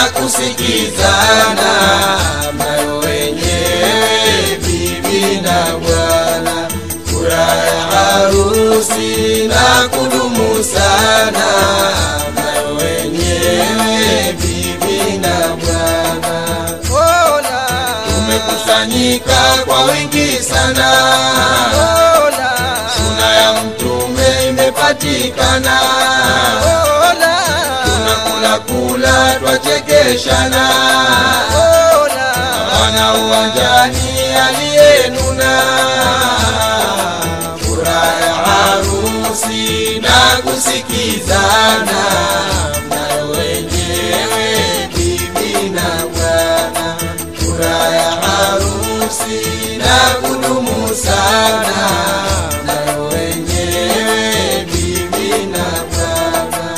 kusikizana, mnayo wenyewe bibi na bwana, furaha ya harusi na kudumu sana, mnayo wenyewe bibi na bwana. Mola, Tumekusanyika kwa wingi sana, Mola, suna ya mtume imepatikana, Mola, tunakula kula twachekeshana, Mola, wana uwanjani aliyenuna, furaha ya harusi na kusikizana, mnayo wenyewe bibi na bwana, furaha ya harusi na kudumu sana, mnayo wenyewe bibi na bwana.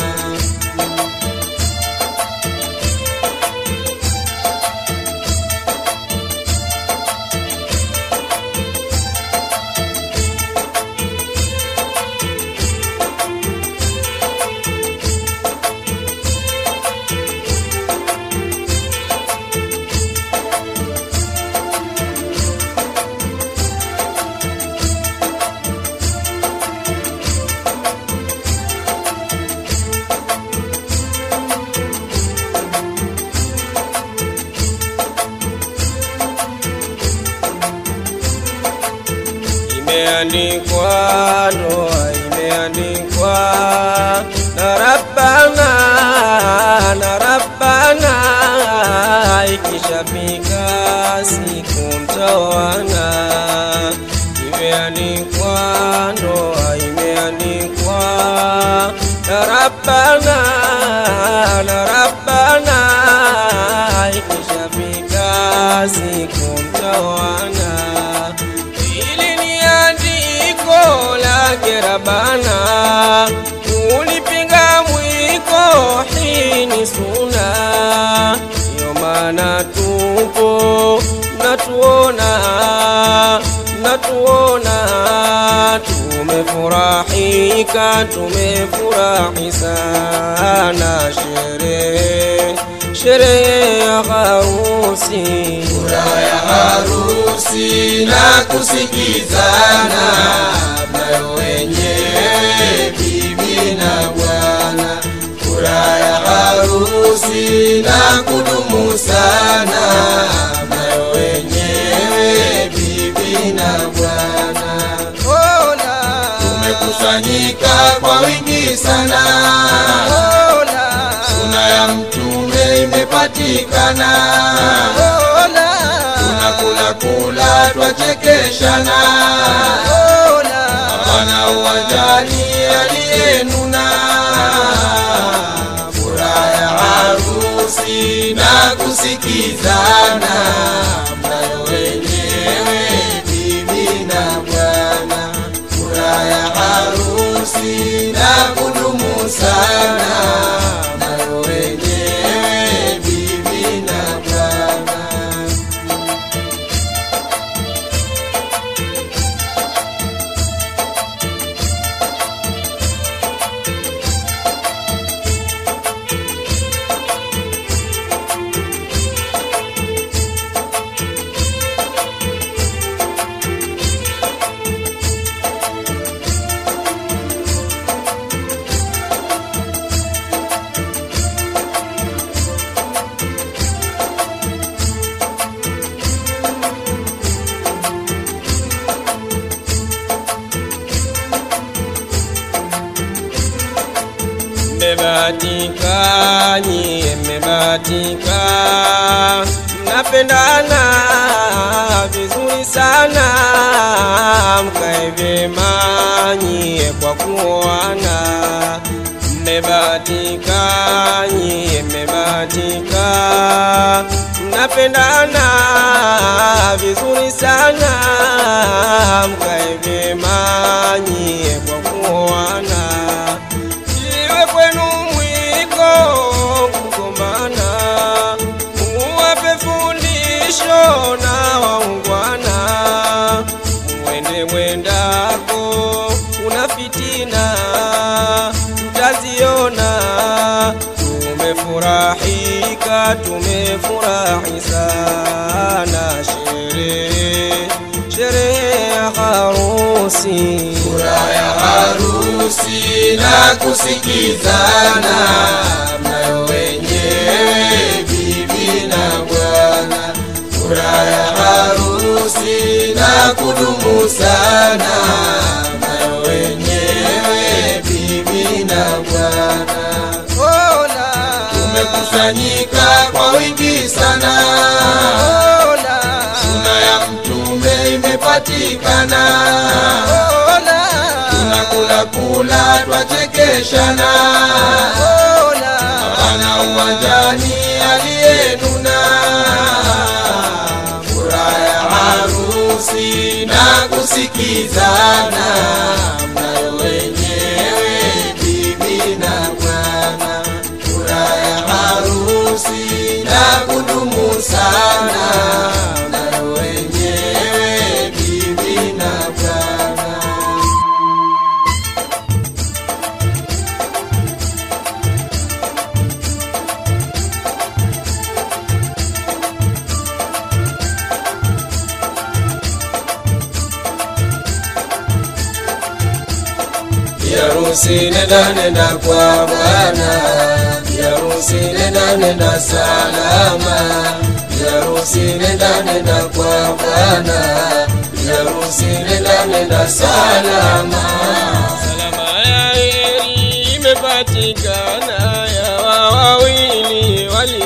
imeandikwa ndoa imeandikwa na Rabbana na Rabbana, ikishafika siku mtawana. Imeandikwa ndoa imeandikwa na Rabbana na Rabbana, ikishafika siku mtawana Hili ni andiko lake Rabana, ulipinga mwiko, hii ni suna. Ndiyo maana tupo natuona, natuona, tumefurahika, tumefurahi sana, sherehe sherehe ya harusi furaha ya harusi na kusikizana, mnayo wenyewe bibi na bwana, furaha ya harusi na kudumu sana, mnayo wenyewe bibi na bwana. Mola, Tumekusanyika kwa wingi sana, Mola, suna ya mtume imepatikana Mola, tunakula kula twachekeshana, Mola, hapana uwanjani aliyenuna, furaha ya harusi na kusikizana, mnayo wenyewe bibi na bwana, furaha ya harusi na kudumu sana, mnayo wenyewe bibi na bwana. mmebahatika nyie, mmebahatika, mnapendana vizuri sana, mkae vyema nyie kwa kuoana. Mmebahatika nyie, mmebahatika, mnapendana vizuri sana, mkae vyema nyie kwa kuoana iwe kwenu mwiko kugombana, muwape fundisho na waungwana, mwende mwendako, kuna fitina tutaziona. Tumefurahika, tumefurahi sana, sherehe sherehe ya harusi. furaha ya harusi na kusikizana mnayo wenyewe bibi na bwana furaha ya harusi na kudumu sana mnayo wenyewe bibi na bwana Ola, tumekusanyika kwa wingi sana ola, suna ya mtume imepatikana ola, tunakula kula twachekeshana ola. ana uwanjani aliyenuna furaha ya harusi na kusikizana mnayo wenyewe bibi na bwana furaha ya harusi na kudumu sana mnayo wenyewe bibi na bwana Biharusi nenda nenda kwa Bwana, biharusi nenda nenda salama, biharusi nenda nenda kwa Bwana, biharusi nenda nenda salama. Salama ya heri imepatikana ya wawili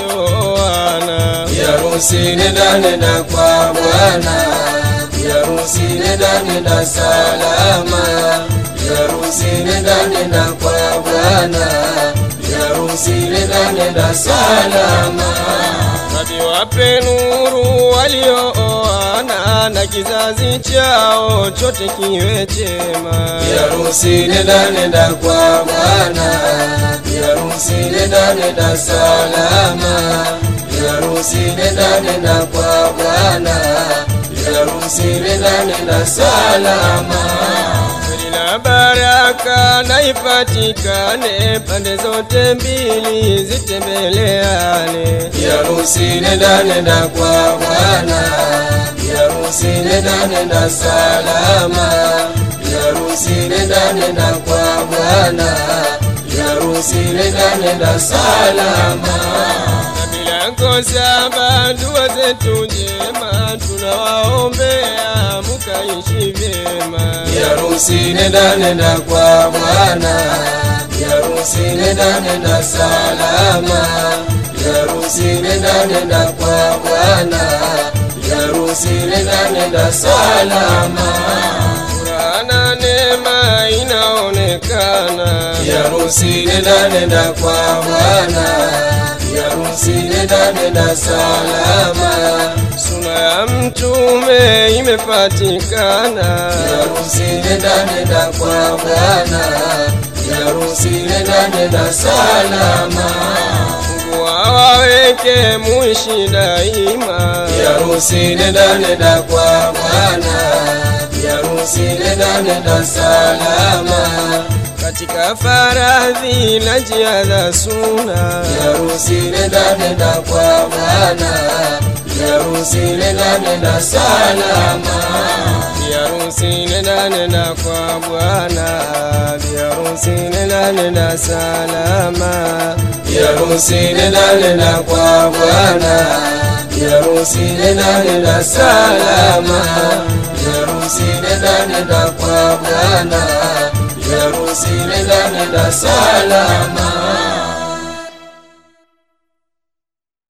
walioana. Biharusi nenda nenda kwa Bwana, biharusi nenda nenda salama, biharusi nenda nenda kwa Bwana, biharusi nenda nenda salama. Rabi wape nuru waliooana na kizazi chao chote kiwe chema. Biharusi nenda nenda kwa Bwana, biharusi nenda nenda salama, biharusi nenda nenda kwa Bwana, biharusi nenda nenda salama. Heri na baraka na ipatikane pande zote mbili zitembeleane. Biharusi nenda nenda kwa Bwana, biharusi nenda nenda salama, biharusi nenda nenda kwa Bwana, biharusi nenda nenda salama. Na bila kosa dua zetu njema tunawaombea mukaishi vyema. Biharusi nenda nenda kwa Bwana, biharusi nenda nenda salama, biharusi nenda nenda kwa Bwana, biharusi nenda nenda salama. Furaha na neema inaonekana. Biharusi nenda nenda kwa Bwana, biharusi nenda nenda salama, Suna ya mtume imepatikana. biharusi nenda nenda kwa Bwana, biharusi nenda nenda salama. Mungu awaweke muishi daima. Biharusi nenda nenda kwa Bwana, biharusi nenda nenda salama, Katika faradhi na njia za suna. biharusi nenda nenda kwa Bwana, biharusi nenda nenda salama. Biharusi nenda nenda kwa Bwana, biharusi nenda nenda salama. Biharusi nenda nenda kwa Bwana, biharusi nenda nenda salama, biharusi nenda nenda kwa Bwana, biharusi nenda nenda salama.